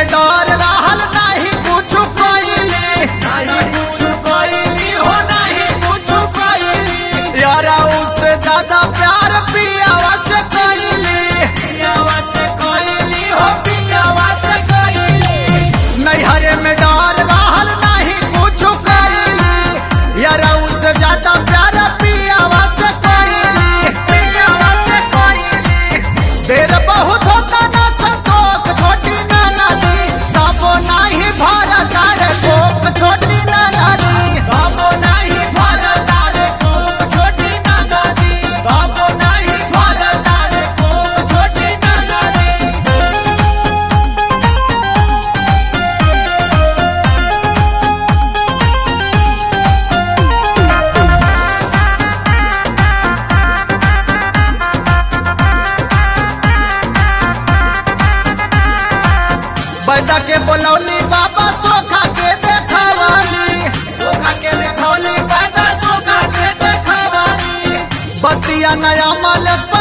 में डर रहल नहीं कुछ कइली नहीं कुछ कोइली हो नहीं कुछ कोइली यारा उससे ज्यादा प्यार पियावा से कइली पियावा से कोइली हो पियावा से कोइली नैहरे में डर रहल नहीं कुछ कइली यारा उससे ज्यादा प्यार पियावा से कइली पियावा से कोइली देर बहुत होता ना संतोष छोटी ना नदी तबो नहीं भर सारे कोक छोटी ना नदी बाबो नहीं भरता रे कोक छोटी ना दादी बाबो नहीं भरता रे कोक छोटी ना दादी बैदा के बोलौली बाबा सोखा के देखवाली सोखा के देखौली पैदा सोखा के देखवाली बतिया नया मलस